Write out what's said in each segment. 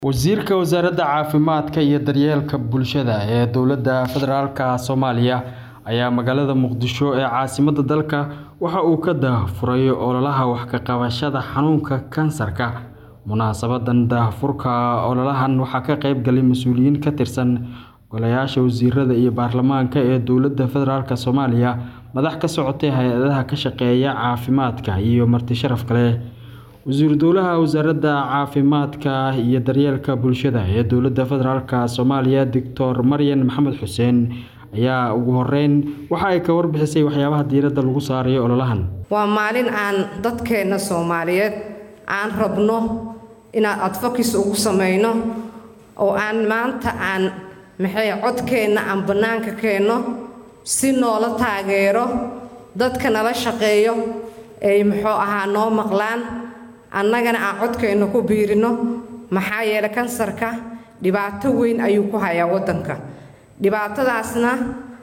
Wasiirka Wasaaradda Caafimaadka iyo Daryeelka Bulshada ee Dowladda Federaalka Soomaaliya ayaa magaalada Muqdisho ee caasimadda dalka waxa uu ka daahfuray ololaha wax ka qabashada xanuunka kansarka. Munaasabaddan daahfurka ololahan waxaa ka qayb galay mas'uuliyiin ka tirsan golayaasha wasiirada iyo baarlamaanka ee Dowladda Federaalka Soomaaliya, madax ka socotay hay'adaha ka shaqeeya caafimaadka, iyo marti sharaf kale. Wasiiru Dowlaha Wasaaradda Caafimaadka iyo Daryeelka Bulshada ee Dowladda Federaalka Soomaaliya Dr. Maryan Maxamed Xuseen ayaa ugu horeyn waxa ay ka warbixisay waxyaabaha diiradda lagu saarayo ololahan. waa maalin aan dadkeena soomaaliyeed aan rabno inaan advocacy ugu samayno oo aan maanta aan maxay codkeenna aan bannaanka keenno si noola taageero dadka nala shaqeeyo ay muxuu ahaa noo maqlaan annagana aan codkeenna ku biirino maxaa yeelay kansarka dhibaato weyn ayuu ku hayaa waddanka dhibaatadaasna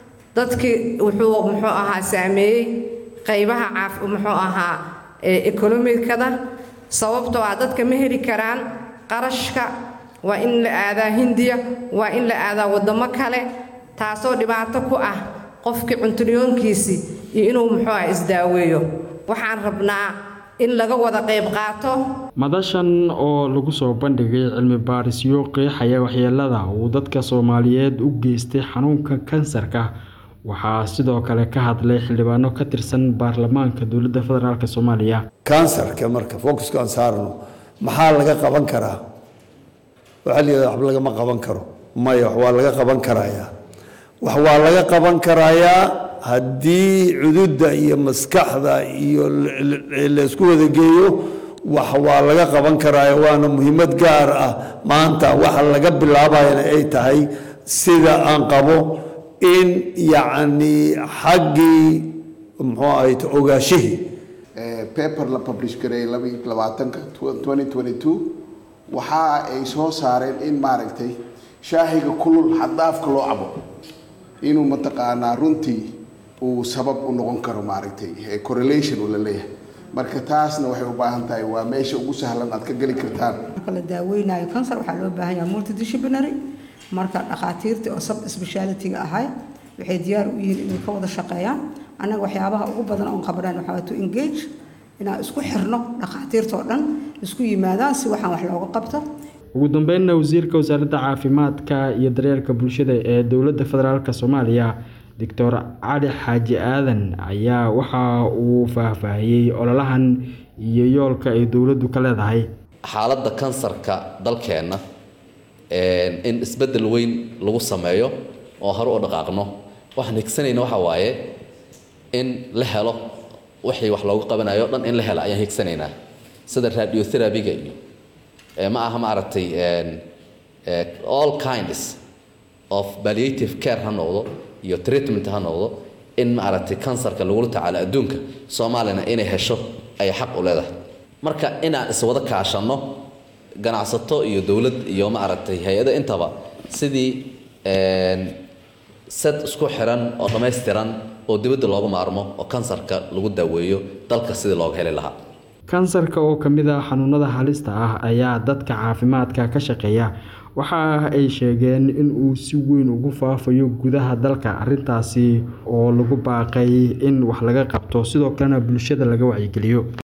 dadkii wuxuu muxuu ahaa saameeyey qaybaha caaf muxuu ahaa ekonomikada sababtoo ah dadka ma heli karaan qarashka waa in la aadaa hindiya waa in la aadaa waddamo kale taasoo dhibaato ku ah qofkii cunturiyoonkiisii iyo inuu muxuu ah isdaaweeyo waxaan rabnaa in laga wada qayb qaato madashan oo lagu soo bandhigay cilmi baarisyo qeexaya waxyeelada uu dadka Soomaaliyeed u geystay xanuunka kansarka waxaa sidoo kale ka hadlay xildhibaano ka tirsan baarlamaanka dowladda federaalk Soomaaliya kansarka marka focuska aan saarno maxaa laga qaban karaa waxaa la yidhahdaa waxba lagama qaban karo maya wax waa laga qaban karayaa wax waa laga qaban karayaa haddii cududda iyo maskaxda iyo laysku wada geeyo wax waa laga qaban karaya waana muhiimad gaar ah maanta waxa laga bilaabayana ay tahay sida aan qabo in yacni xaggii muxuu ahayd ogaashihii paper la publish gareeyay labaatanka twenty twenty two waxa ay soo saareen in maaragtay shaahiga kulul xaddaafka loo cabo inuu mataqaanaa runtii uu sabab u noqon karo maaragtay correlation uu la leeyahay marka taasna waxay u baahan tahay waa meesha ugu sahlan aad ka geli kartaan marka la daaweynayo kansar waxaa loo baahan yahay multidisciplinary marka dhakhaatiirtii oo sub speciality-ga ahay waxay diyaar u yihiin inay ka wada shaqeeyaan annaga waxyaabaha ugu badan oon qabanaan waxaa to engage inaan isku xirno dhakhaatiirta oo dhan isku yimaadaan si waxaan wax looga qabto ugu dambeynna wasiirka wasaaradda caafimaadka iyo daryeelka bulshada ee dowladda federaalk Soomaaliya Dr. Cali Xaaji Aadan ayaa waxa uu faahfaahiyey ololahan iyo yoolka ay dowladdu ka leedahay xaaladda kansarka dalkeenna in isbeddel weyn lagu sameeyo oo hore u dhaqaaqno waxaan higsanayna waxa waaye in la helo wixii wax loogu qabanayo o dhan in la helo ayaan higsanaynaa sida radiotherapy-ga iyo ma aha maaragtay all kinds of palliative care ha noqdo iyo treatment ha noqdo in maaragtay kansarka lagula tacaalo adduunka soomaaliyana inay hesho ayay xaq u leedahay marka inaan iswada kaashanno ganacsato iyo dowlad iyo maaragtay hay-ada intaba sidii sad isku xiran oo dhammaystiran oo dibadda looga maarmo oo kansarka lagu daaweeyo dalka sidii looga heli lahaa kansarka oo ka mid ah xanuunada halista ah ayaa dadka caafimaadka ka shaqeeya waxa ay sheegeen in uu si weyn ugu faafayo gudaha dalka arrintaasi oo lagu baaqay in wax laga qabto sidoo kalena bulshada laga wacyigeliyo